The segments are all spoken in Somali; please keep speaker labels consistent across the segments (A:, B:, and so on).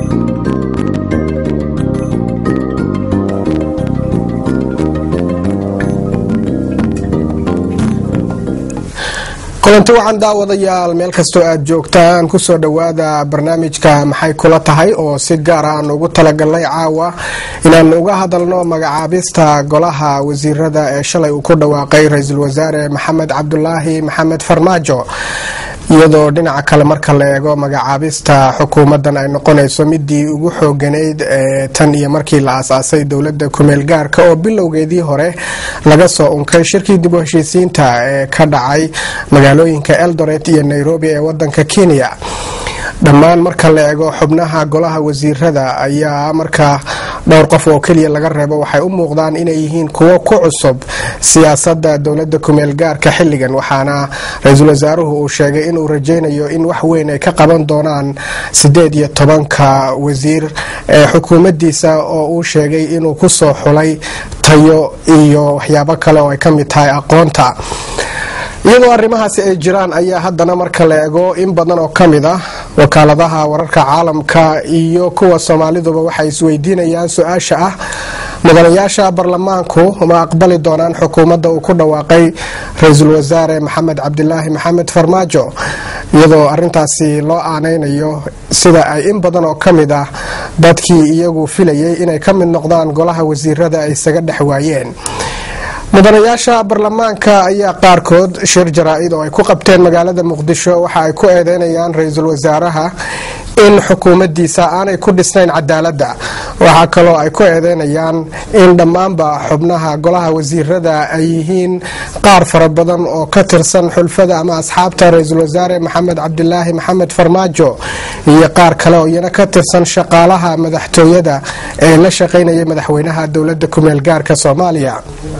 A: kulanti wacan daawadayaal meel kastoo aad joogtaan kusoo dhowaada barnaamijka maxay kula tahay oo si gaara aan ugu talagalnay caawa inaan uga hadalno magacaabista golaha wasiirada ee shalay uu ku dhawaaqay ra-iisul wasaare maxamed cabdulaahi maxamed farmaajo iyadoo dhinaca kale marka la eego magacaabista xukuumadan ay noqonayso midii ugu xooganayd ee tan iyo markii la aasaasay dowlada kumeel gaarka oo bilowgeedii hore laga soo unkay shirkii dib u heshiisiinta ee ka dhacay magaalooyinka eldoret iyo nairobi ee wadanka kenya dhammaan marka la eego xubnaha golaha wasiirada ayaa markaa dhowr qof oo keliya laga reebo waxay u muuqdaan inay yihiin kuwo ku cusub siyaasada dowlada kumeel gaarka xilligan waxaana ra-iisul wasaaruhu uu sheegay inuu rajaynayo in wax weyn ay ka qaban doonaan sideed iyo tobanka wasiir ee xukuumadiisa oo uu sheegay inuu kusoo xulay tayo iyo waxyaabo kale oo ay ka mid tahay aqoonta iyadoo arrimahaasi ay jiraan ayaa haddana marka la eego in badan oo ka mid ah wakaaladaha wararka caalamka iyo kuwa soomaaliduba waxay isweydiinayaan su-aasha ah mudanayaasha baarlamaanku ma aqbali doonaan xukuumadda uu ku dhawaaqay ra-iisul wasaare maxamed cabdilaahi maxamed farmaajo iyadoo arintaasi loo aanaynayo sida ay in badan oo ka mid ah dadkii iyagu filayay inay ka mid noqdaan golaha wasiirada ay isaga dhex waayeen mudanayaasha baarlamaanka ayaa qaarkood shir jaraa-id oo ay ku qabteen magaalada muqdisho waxa ay ku eedeynayaan ra-iisul wasaaraha in xukuumadiisa aanay ku dhisnayn cadaaladda waxaa kaloo ay ku eedeynayaan in dhammaanba xubnaha golaha wasiirada ay yihiin qaar fara badan oo ka tirsan xulfada ama asxaabta ra-iisul wasaare maxamed cabdilaahi maxamed farmaajo iyo qaar kale oo iyana ka tirsan shaqaalaha madaxtooyada ee la shaqaynayay madaxweynaha dowlada kumeel gaarka soomaaliya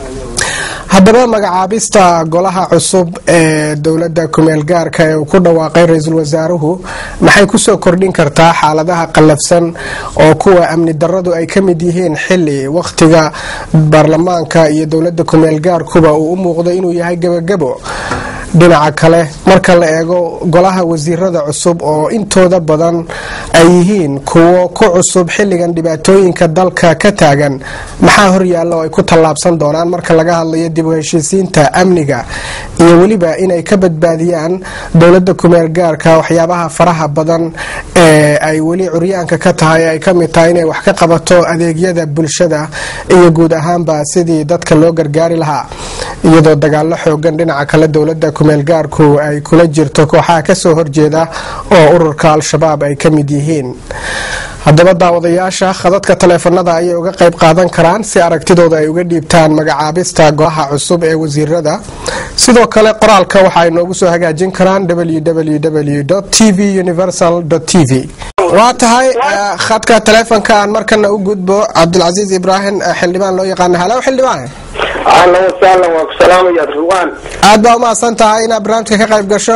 A: haddaba magacaabista golaha cusub ee dowlada kumeel gaarka ee uu ku dhawaaqay ra-iisul wasaaruhu maxay kusoo kordhin kartaa xaaladaha qallafsan oo kuwa amni daradu ay ka mid yihiin xili wakhtiga baarlamaanka iyo dowlada kumeel gaarkuba uu u muuqdo inuu yahay gebagabo dhinaca kale marka la eego golaha wasiirada cusub oo intooda badan ay yihiin kuwo ku cusub xilligan dhibaatooyinka dalka ka taagan maxaa horyaalla oo ay ku tallaabsan doonaan marka laga hadlayo dib u heshiisiinta amniga iyo weliba inay ka badbaadiyaan dowlada kumeel gaarka waxyaabaha faraha badan ee ay weli curyaanka ka tahay ay ka mid tahay inay wax ka qabato adeegyada bulshada iyo guud ahaanba sidii dadka loo gargaari lahaa iyadoo dagaalo xoogan dhinaca kale dowlada kumeel gaarku ay kula jirto kooxaha kasoo horjeeda oo ururka al-shabaab ay ka mid yihiin haddaba daawadayaasha khadadka taleefanada ayay uga qayb qaadan karaan si aragtidooda ay uga dhiibtaan magacaabista golaha cusub ee wasiirada sidoo kale qoraalka waxa ay noogu soo hagaajin karaan www t v universal t v waa tahay khadka taleefonka aan markana u gudbo cabdilcasiis ibraahim xildhibaan loo yaqaana halow xildhibaan
B: ahlan wasahlan waa ku salaamaya ruwaan
A: aad baa umahadsan tahay inaad barnaamijka ka qayb gasho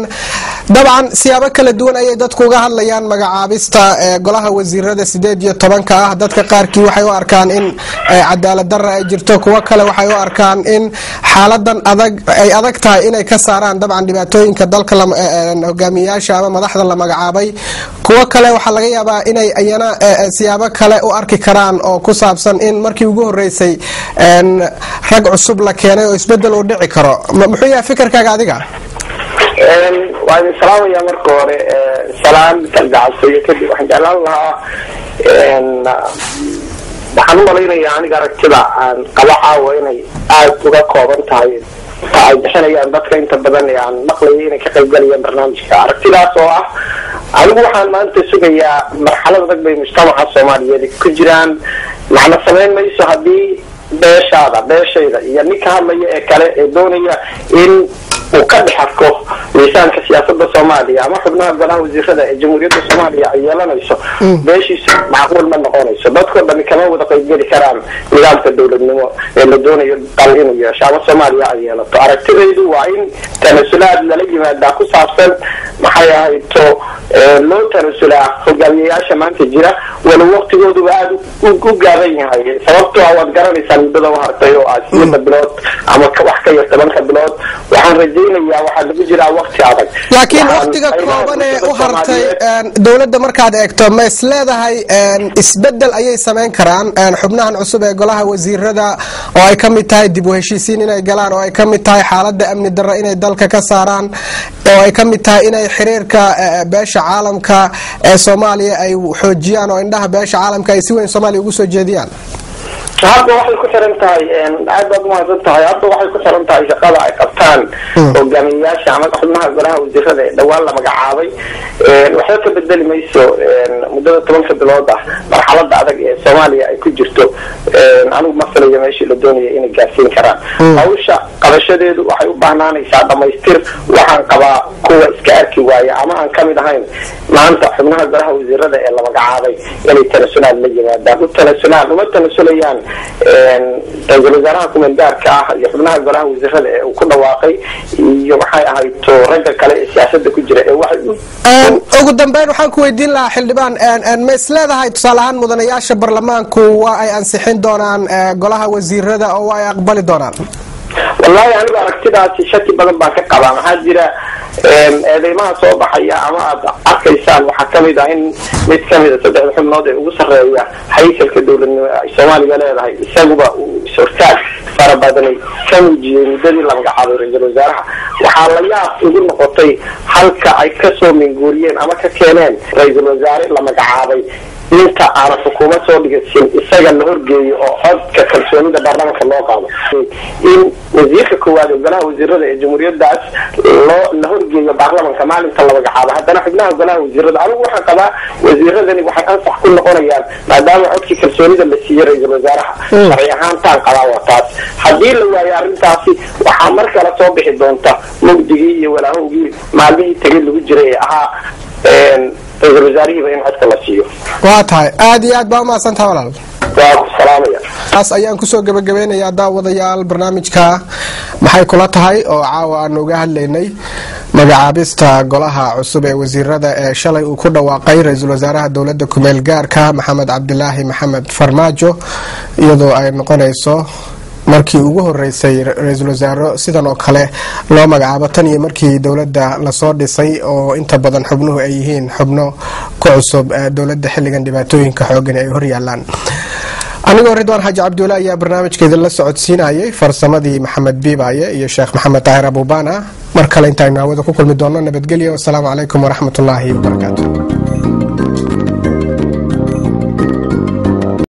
A: dabcan siyaabo kala duwan ayay dadku uga hadlayaan magacaabista golaha wasiirada sideed iyo tobanka ah dadka qaarkii waxay u arkaan in cadaalad dara ay jirto kuwo kale waxay u arkaan in xaaladan adag ay adag tahay inay ka saaraan dabcan dhibaatooyinka dalka hogaamiyayaasha ama madaxda la magacaabay kuwo kale waxaa laga yaabaa inay iyana siyaabo kale u arki karaan oo ku saabsan in markii ugu horeysay rag cusub la keenay oo isbedel uu dhici karo muxuu yahay fikirkaaga adiga
B: waa idin salaamaya marka hore salaan kalgacabsayo kadib waxaan jeclaan lahaa waxaan u malaynayaa aniga aragtida aan qaba caawa inay aada uga kooban tahay ay bixinayaan dadka inta badan ee aan maqlayay inay ka qaybgalayaan barnaamijka aragtidaas oo ah anigu waxaan maanta sugayaa marxalad adag bay mujtamaca soomaaliyeed ku jiraan macna samayn mayso haddii beeshaada beeshayda iyo ninka hadlaya ee kale ee doonaya in uu ka dhex arko miisaanka siyaasada soomaaliya ama xubnaha golaha wasiirada ee jamhuuriyadda soomaaliya ay yeelanayso beeshiisu macquul ma noqonayso dadkoo dhami kama wada qaybgeli karaan nidaamka dowladnimo ee la doonayo dal inuu yeesho ama soomaaliya ay yeelato aragtidaydu waa in tanasulaad lala yimaadaa ku saabsan maxay ahayto loo tanasulaa hogaamiyayaasha maanta jira wala waqtigooduba aada u gaaban yahay sababtoo ah waad garanaysaa muddada u hartay oo ah sideeda bilood ama wax ka yar tobanka bilood waxaan rajaynayaa waxaa lagu jiraa waqti adag
A: laakiin laakiin waktiga kooban ee u hartay dowladda markaad eegto ma is leedahay isbedel ayay samayn karaan xubnahan cusub ee golaha wasiirada oo ay ka mid tahay dib u heshiisiin inay galaan oo ay ka mid tahay xaalada amni darro inay dalka ka saaraan oo ay ka mid tahay inay xiriirka beesha caalamka ee soomaaliya ay xoojiyaan oo indhaha beesha caalamka ay si weyn soomaaliya ugu soo jeediyaan
B: hadda waxay ku xiran tahay aad baad umahadsan tahay hadda waxay ku xiran tahay shaqada ay qabtaan hogaamiyeyaasha ama xubnaha golaha wasiirada ee dhawaan la magacaabay waxba ka bedeli mayso muddada tobanka bilood ah marxalada adag ee soomaaliya ay ku jirto anigu ma filayo meeshii la doonaya inay gaarsiin karaan hawsha qabashadeedu waxay u baahnaanaysaa dhamaystir waxaan qabaa kuwa iska arki waaya ama aan kamid ahayn maanta xubnaha golaha wasiirada ee la magacaabay inay tanasulaan la yimaadaan u tanasulaan uma tanasulayaan ra-iisul wasaaraha kumeel gaarka ah iyo xubnaha golaha wasiirada ee uu ku dhawaaqay iyo maxay ahayto ragga kale ee siyaasada ku jira ee waxay
A: ugu dambeyn waxaan ku weydiin lahaa xildhibaan ma is leedahay tusaale ahaan mudanayaasha baarlamaanku waa ay ansixin doonaan golaha wasiirada oo waa ay aqbali doonaan
B: wallahi anigu aragtidaasi shaki badan baan ka qabaa maxaa jira eedeymaha soo baxaya ama aad arkaysaan waxaa kamid ah in mid kamida saddexda xubnood ee ugu sarreeya haykalka dowladnimo ay soomaaliya leedahay isaguba uu is-hortaag fara badani ka muujiyey muddadii la magacaabay ra-iisul wasaaraha waxaa la yaab igu noqotay halka ay kasoo minguuriyeen ama ka keeneen ra-iisul wasaare la magacaabay inta aana xukuumad soo dhigasin isaga la horgeeyo oo codka kalsoonida baarlamaanka loo qaado in wasiirka koowaad ee golaha wasiirada ee jamhuuriyadaas loo la horgeeyo baarlamanka maalinta la magacaabo haddana xubnaha golaha wasiirada anigu waxaan qabaa wasiiradani waxay ansax ku noqonayaan maadaama codkii kalsoonida la siiyey ra-iisul wasaaraha sharci ahaantaan qabaa waa taas haddii la waayo arrintaasi waxaa mar kale soo bixi doonta mugdigii iyo walaahowgii maalmihii tegay lagu jiray ee ahaa ra-iisul wasaarihiiba in codka la siiyo
A: waa tahay aada iyo aad baa umahadsantaha walaal
B: waa ku salaamaya
A: taas ayaan kusoo gabagabeynayaa daawadayaal barnaamijka maxay kula tahay oo caawa aanu uga hadlaynay magacaabista golaha cusub ee wasiirada ee shalay uu ku dhawaaqay ra-iisul wasaaraha dowladda kumeel gaarka maxamed cabdilaahi maxamed farmaajo iyadoo ay noqonayso markii ugu horeysay ra-iisul wasaaro sidan oo kale loo magacaabo tan iyo markii dowladda lasoo dhisay oo inta badan xubnuhu ay yihiin xubno ku cusub dowladda xilligan dhibaatooyinka xoogan ay horyaalaan anigoo ridwaan xaaji cabdulle ayaa barnaamijka idinla socodsiinayay farsamadii maxamed biibaaye iyo sheekh maxamed taahir abubana mar kale intaaynu hawada ku kulmi doonno nabadgelyo wasalaamu calaykum waraxmatullaahi wabarakaatu